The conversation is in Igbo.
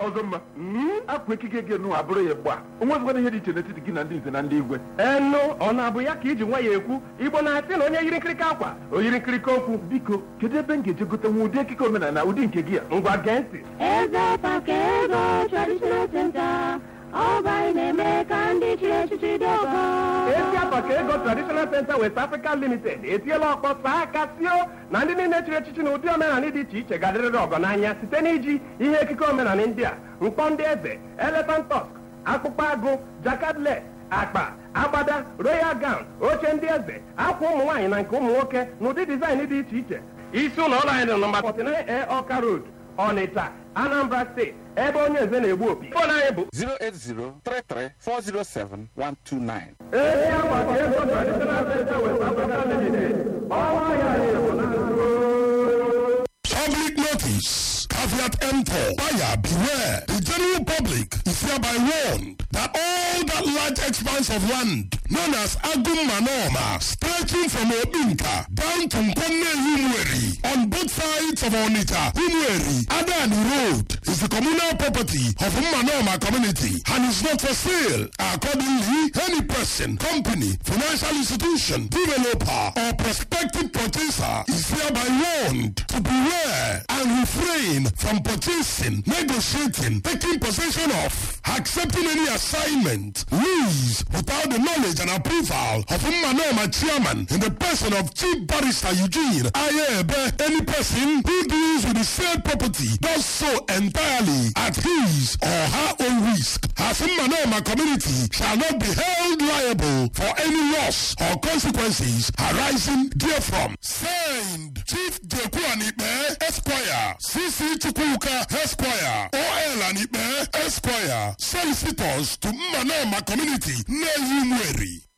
ọzọ mma akwa ekike gị nụ abụrụ ya gba onwezikwana ihe dị iche n'etiti gị na ndị nze na ndị igwe enu ọ na-abụ ya ka iji nwa ya ekwu igbo na-asị na onye yiri nkirika akwa o yiri nkirika okwu biko kedu ebe m ga-eje gote nwa ụdị ekike omenala ụdị nke gị a ngwa gee ntị Eze Pakego Traditional Center, Ọba na-eme ka ndị chiri echichi dị ọgọ. esi apa ka ego traditional center west africa limited etiela ọkpọ saa aka sio na ndị niile chịrị echichi na ụdị omenala dị iche iche ga-adịrịrị ọgọ n'anya site n'iji ihe ekike omenala ndị a mkpọ ndị eze elephant tusk akpụkpọ agụ jakadle akpa agbada royal gown oche ndị eze akwa ụmụ nwaanyị na nke ụmụ nwoke na ụdị dizaịn dị iche iche isi ụlọ ọrụ anyị dị nọmba 49 ọka road ọnịcha anambra steeti ebe onye eze na-egbu opi fon anyị bụ 08033407129. ezi akwa ka ego traditional center west africa limited ọnwa ya na-egbu na Public notice. Caveat emptor. Buyer beware. The general public is hereby warned that all that large expanse of land known as Agum Manoma stretching from Obinka down to Nkonne Humweri on both sides of Onita Humweri Adani Road is the communal property of Manoma community and is not for sale. Accordingly, any person, company, financial institution, developer or prospective purchaser is hereby warned to beware and refrain from purchasing, negotiating, taking possession of, accepting any assignment, lease without the knowledge and approval of Manoma chairman in the person of Chief Barrister Eugene Ayebe. Any person who deals with the said property does so entirely at his or her own risk. As Manoma community shall not be held liable for any loss or consequences arising therefrom. Signed, Chief Jeku Anipe, Esquire, CC Chukwuka, Esquire, OL Anipe, Esquire, solicitors to Manoma community, Nehi Mweri.